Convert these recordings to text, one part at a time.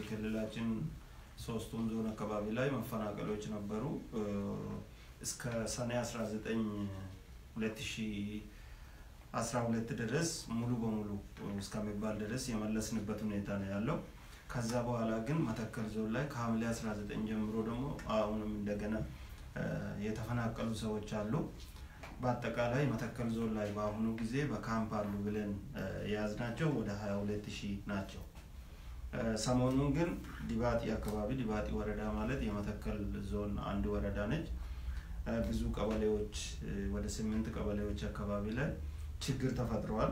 ክልላችን ሶስቱም ዞን አካባቢ ላይ መፈናቀሎች ነበሩ። እስከ ሰኔ 19 2012 ድረስ ሙሉ በሙሉ እስከሚባል ድረስ የመለስንበት ሁኔታ ነው ያለው። ከዛ በኋላ ግን መተከል ዞን ላይ ከሐምሌ 19 ጀምሮ ደግሞ አሁንም እንደገና የተፈናቀሉ ሰዎች አሉ። በአጠቃላይ መተከል ዞን ላይ በአሁኑ ጊዜ በካምፕ አሉ ብለን የያዝናቸው ወደ 22 ሺህ ናቸው። ሰሞኑን ግን ዲባጢ አካባቢ ዲባጢ ወረዳ ማለት የመተከል ዞን አንድ ወረዳ ነች። ብዙ ቀበሌዎች ወደ ስምንት ቀበሌዎች አካባቢ ላይ ችግር ተፈጥረዋል።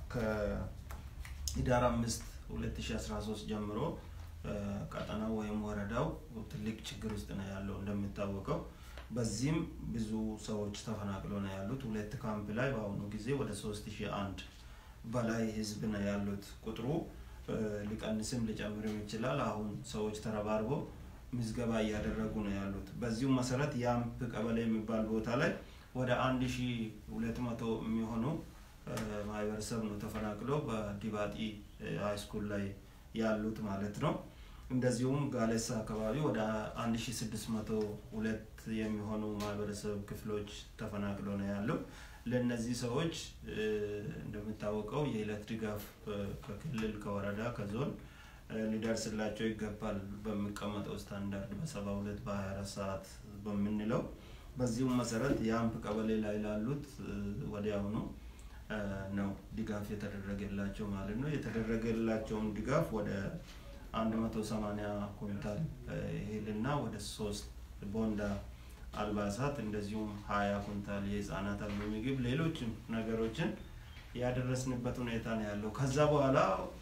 ከህዳር አምስት 2013 ጀምሮ ቀጠናው ወይም ወረዳው ትልቅ ችግር ውስጥ ነው ያለው እንደሚታወቀው። በዚህም ብዙ ሰዎች ተፈናቅለው ነው ያሉት። ሁለት ካምፕ ላይ በአሁኑ ጊዜ ወደ 3001 በላይ ህዝብ ነው ያሉት። ቁጥሩ ሊቀንስም ሊጨምርም ይችላል። አሁን ሰዎች ተረባርበው ምዝገባ እያደረጉ ነው ያሉት። በዚሁ መሰረት የአምፕ ቀበሌ የሚባል ቦታ ላይ ወደ 1200 የሚሆኑ ማህበረሰብ ነው ተፈናቅለው በዲባጢ ሃይስኩል ላይ ያሉት ማለት ነው። እንደዚሁም ጋሌሳ አካባቢ ወደ 1602 የሚሆኑ ማህበረሰብ ክፍሎች ተፈናቅለው ነው ያለው። ለእነዚህ ሰዎች እንደሚታወቀው የዕለት ድጋፍ ከክልል ከወረዳ ከዞን ሊደርስላቸው ይገባል በሚቀመጠው ስታንዳርድ በሰባ ሁለት በሀያ አራት ሰዓት በምንለው በዚሁም መሰረት የአምፕ ቀበሌ ላይ ላሉት ወዲያውኑ ነው ድጋፍ የተደረገላቸው ማለት ነው። የተደረገላቸውን ድጋፍ ወደ 180 ኩንታል እህልና ወደ ሶስት ቦንዳ አልባሳት እንደዚሁም ሀያ ኩንታል የህፃናት አልሚ ምግብ፣ ሌሎችም ነገሮችን ያደረስንበት ሁኔታ ነው ያለው። ከዛ በኋላ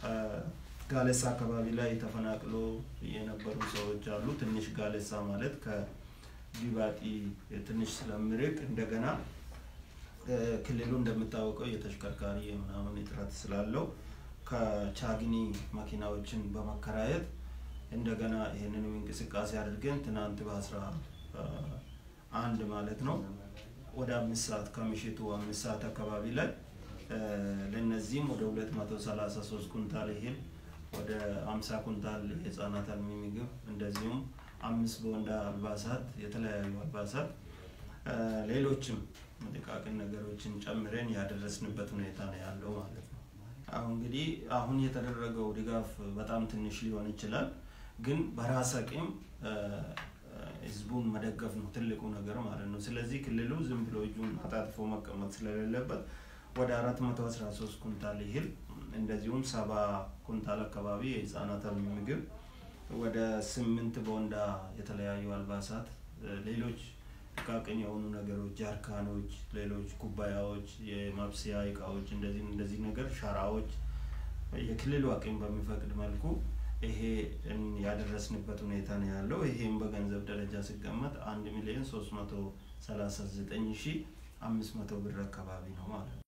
ጋሌሳ አካባቢ ላይ ተፈናቅሎ የነበሩ ሰዎች አሉ። ትንሽ ጋሌሳ ማለት ከዲባጢ ትንሽ ስለሚርቅ እንደገና ክልሉ እንደሚታወቀው የተሽከርካሪ ምናምን እጥረት ስላለው ከቻግኒ መኪናዎችን በመከራየት እንደገና ይህንንም እንቅስቃሴ አድርገን ትናንት በአስራ አንድ ማለት ነው ወደ አምስት ሰዓት ከምሽቱ አምስት ሰዓት አካባቢ ላይ ለእነዚህም ወደ ሁለት መቶ ሰላሳ ሶስት ኩንታል እህል ወደ አምሳ ኩንታል የህፃናት አልሚ ምግብ እንደዚሁም አምስት ቦንዳ አልባሳት የተለያዩ አልባሳት ሌሎችም ጥቃቅን ነገሮችን ጨምረን ያደረስንበት ሁኔታ ነው ያለው ማለት ነው። አሁን እንግዲህ አሁን የተደረገው ድጋፍ በጣም ትንሽ ሊሆን ይችላል፣ ግን በራስ አቅም ህዝቡን መደገፍ ነው ትልቁ ነገር ማለት ነው። ስለዚህ ክልሉ ዝም ብሎ እጁን አጣጥፎ መቀመጥ ስለሌለበት ወደ አራት መቶ አስራ ሶስት ኩንታል ይህል እንደዚሁም ሰባ ኩንታል አካባቢ የህፃናት አልሚ ምግብ ወደ ስምንት ቦንዳ የተለያዩ አልባሳት ሌሎች ጥቃቅን የሆኑ ነገሮች ጃርካኖች፣ ሌሎች ኩባያዎች፣ የማብሰያ እቃዎች እንደዚህ እንደዚህ ነገር ሸራዎች የክልሉ አቅም በሚፈቅድ መልኩ ይሄ ያደረስንበት ሁኔታ ነው ያለው። ይሄም በገንዘብ ደረጃ ሲቀመጥ አንድ ሚሊዮን ሶስት መቶ ሰላሳ ዘጠኝ ሺ አምስት መቶ ብር አካባቢ ነው ማለት ነው።